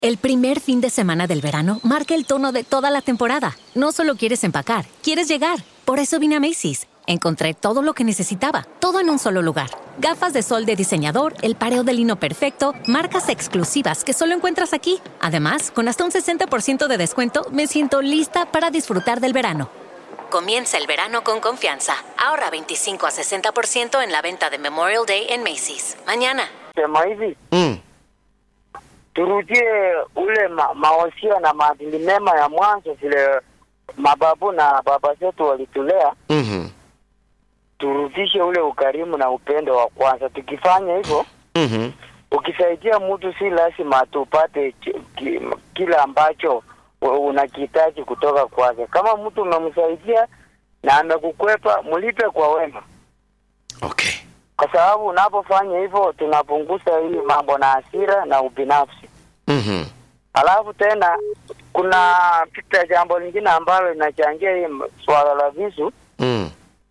El primer fin de semana del verano marca el tono de toda la temporada. No solo quieres empacar, quieres llegar. Por eso vine a Macy's. Encontré todo lo que necesitaba, todo en un solo lugar. Gafas de sol de diseñador, el pareo de lino perfecto, marcas exclusivas que solo encuentras aquí. Además, con hasta un 60% de descuento, me siento lista para disfrutar del verano. Comienza el verano con confianza. Ahorra 25 a 60% en la venta de Memorial Day en Macy's. Mañana. sema hivi Mm. turudie ule ma, maosia na maadili mema ya mwanzo vile mababu na baba zetu walitulea, Mhm. turudishe ule ukarimu na upendo wa kwanza. Tukifanya hivyo, Mhm. ukisaidia mtu, si lazima tupate ki, ki, kile ambacho u- unakihitaji kutoka kwake. Kama mtu umemsaidia na amekukwepa, mlipe kwa wema, Okay. kwa sababu unapofanya hivyo tunapunguza hili mambo na hasira na ubinafsi. Mhm. Alafu tena kuna pita jambo lingine ambalo linachangia hii m- swala la visu. Mm.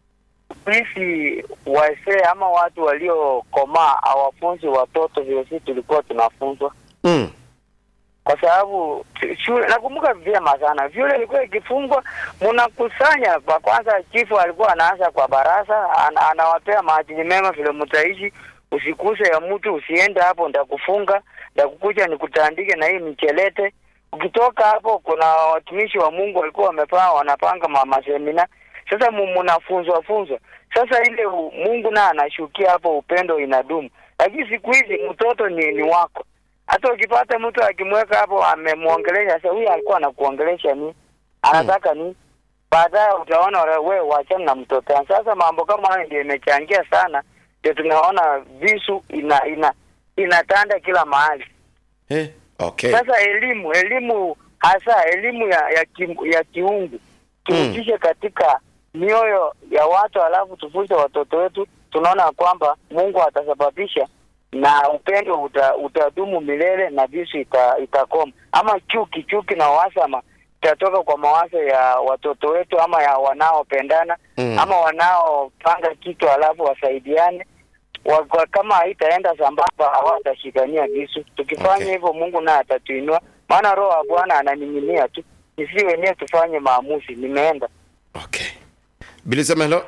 Sisi wazee ama watu waliokomaa hawafunzi watoto vile sisi tulikuwa tunafunzwa, Mm. kwa sababu tu- shule, nakumbuka vyema sana, shule ilikuwa ikifungwa, mnakusanya kwa kwanza. Chifu alikuwa anaanza kwa baraza, an, anawapea maadili mema vile mtaishi, usikuse ya mtu, usiende hapo, ndakufunga, ndakukuja nikutandike na hii michelete. Ukitoka hapo, kuna watumishi wa Mungu walikuwa wamepaa wanapanga ma- masemina. Sasa mu- mnafunzwa funzwa, sasa ile u- Mungu naye anashukia hapo, upendo inadumu. Lakini siku hizi mtoto ni, ni wako hata ukipata mtu akimweka hapo amemwongelesha, sasa huyu alikuwa anakuongelesha nini? Anataka nini? Baadaye utaona ule- wewe wachana na mtoto. Sasa mambo kama hayo ndio imechangia sana, ndio tunaona visu ina ina inatanda kila mahali. Eh. Okay. Sasa elimu elimu hasa elimu ya ya, ki, ya kiungu turudishe katika mioyo ya watu, alafu tufunze watoto wetu. Tunaona kwamba Mungu atasababisha na upendo uta, utadumu milele na visu ita, itakoma. Ama chuki chuki na uhasama itatoka kwa mawazo ya watoto wetu ama ya wanaopendana Mm. ama wanaopanga kitu alafu wasaidiane wa, kwa- kama haitaenda sambamba hawatashikania visu. Tukifanya Okay. hivyo Mungu naye atatuinua, maana roho wa Bwana ananing'inia tu, sisi wenyewe tufanye maamuzi. Nimeenda Okay. Bili sema hello.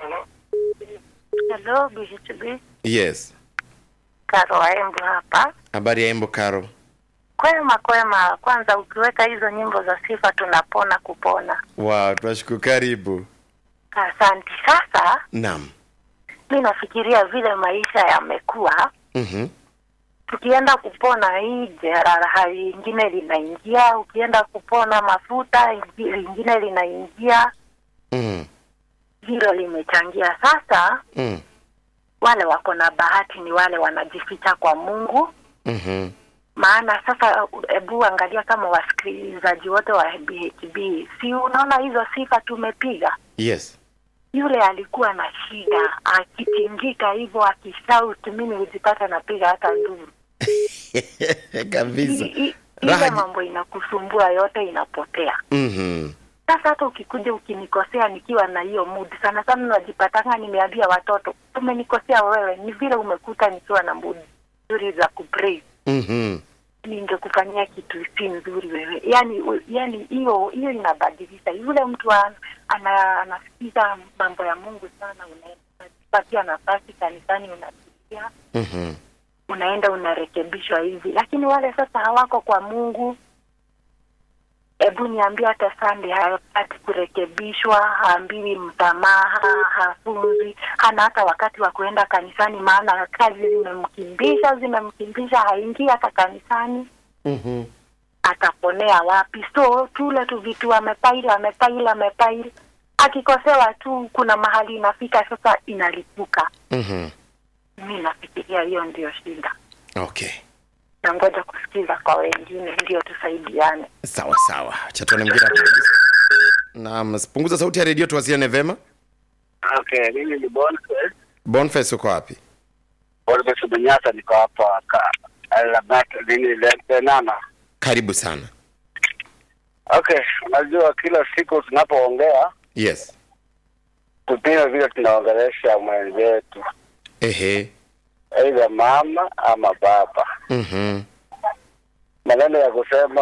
Hello, BHB. Yes. Karo Waembo hapa. Habari ya Embo Karo. Kwema kwema, kwanza ukiweka hizo nyimbo za sifa tunapona kupona. Wow, tunashukuru karibu. Asante. Sasa Naam. mi nafikiria vile maisha yamekuwa, Mhm. tukienda kupona hii jeraha lingine linaingia, ukienda kupona mafuta ingi- lingine linaingia, Mm. hilo limechangia. Sasa Mm. wale wako na bahati ni wale wanajificha kwa Mungu Mhm. maana sasa hebu angalia kama wasikilizaji wote wa BHB, si unaona hizo sifa tumepiga. Yes. Yule alikuwa na shida, akitingika hivyo akishout, mimi hujipata napiga hata nduru. Kabisa. I- i- Raha Ile ji- mambo inakusumbua yote inapotea. Mhm. Sasa hata ukikuja ukinikosea nikiwa na hiyo mood, sana sana najipatanga nimeambia watoto, umenikosea wewe, ni vile umekuta nikiwa na mood nzuri za kupray Mhm. ningekufanyia kitu si nzuri wewe. Yani u- yani hiyo hiyo inabadilisha. Yule mtu ana, ana, anasikiza mambo ya Mungu sana, unapatia nafasi kanisani, unasikia Mhm. unaenda unarekebishwa hivi, lakini wale sasa hawako kwa Mungu. Hebu niambie, hata Sunday hapati kurekebishwa, haambiwi msamaha, hafunzi, hana hata wakati wa kuenda kanisani, maana kazi zimemkimbisha, zimemkimbisha, haingii hata kanisani Mhm. ataponea wapi? So tule tu vitu amepaili amepaili amepaili, akikosewa tu, kuna mahali inafika sasa inalipuka. Mhm. Mi nafikiria hiyo ndio shida, Okay. na ngoja kusikiza kwa wengine ndio tusaidiane. Sawa sawa. Acha tuone mwingine hapo. Naam, punguza sauti ya redio tuwasiliane vema. okay. Mimi ni Boniface Boniface uko wapi? Boniface Bunyasa, niko hapa ka Lamat nini Lenana. Karibu sana. Okay, unajua kila siku tunapoongea Yes. tupime vile tunaongelesha mwenzetu, Ehe. aidha mama ama baba. Mhm. maneno ya kusema